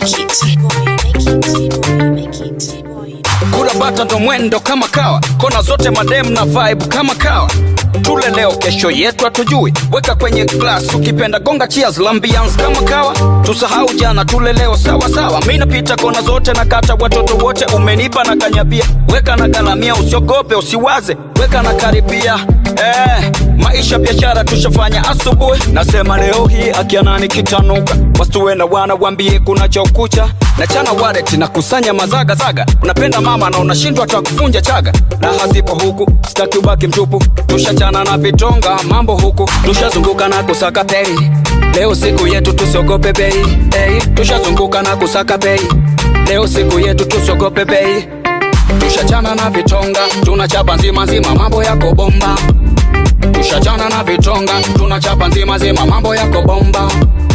make it. Boy, make it. Boy, make it. Boy. kula bata ndo mwendo kama kawa kona zote madem na vibe kama kawa tule leo kesho yetu hatujui weka kwenye glass ukipenda gonga cheers lambians kama kawa tusahau jana tule leo sawa sawa mi napita kona zote na kata watoto wote umenipa na kanyabia weka na galamia usiogope usiwaze weka na karibia eh, maisha biashara tushafanya asubuhi nasema leo hii akianani kitanuka wasiwe na wana wambie kuna cha ukucha na chana wallet na kusanya mazagazaga unapenda mama na unashindwa hata kufunja chaga raha zipo huku sitaki ubaki mtupu tushachana na vitonga mambo huku tushazunguka na kusaka pei leo siku yetu tusiogope bei hey, tushazunguka na kusaka bei leo siku yetu tusiogope bei tushachana na vitonga tunachapa nzima nzima mambo yako bomba tushachana na vitonga tunachapa nzima nzima mambo yako bomba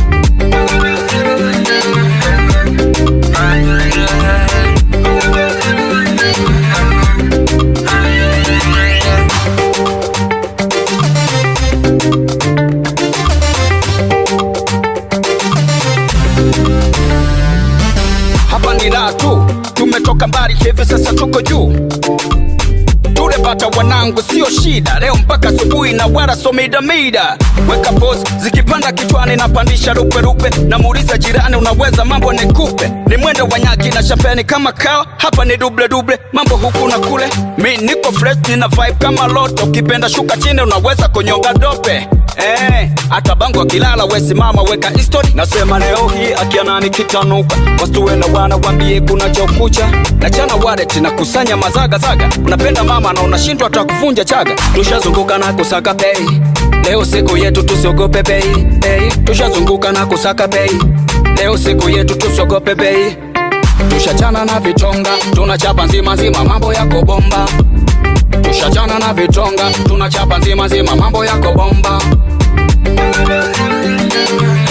hapa ni raha tu tumetoka mbali hivi sasa tuko juu tule bata wanangu sio shida leo mpaka asubuhi na wala so midamida weka pos zikipanda kichwani napandisha ruperupe namuuliza jirani unaweza mambo nikupe ni mwendo wa nyaki na champeni kama kawa hapa ni duble duble mambo huku na kule mi niko fresh nina vibe kama loto ukipenda shuka chini unaweza kunyonga dope Eh, hata bango akilala wesimama weka history nasema leo hii akianani kitanuka wasiwe na wana wambie kuna chokucha na chana wallet na kusanya mazagazaga unapenda mama na unashindwa hata kuvunja chaga tushazunguka na kusaka pei leo siku yetu tusiogope bei hey, tushazunguka na kusaka bei leo siku yetu tusiogope bei tushachana na vitonga tunachapa nzima nzima mambo yako bomba tushachana na vitonga tunachapa nzima nzima mambo yako bomba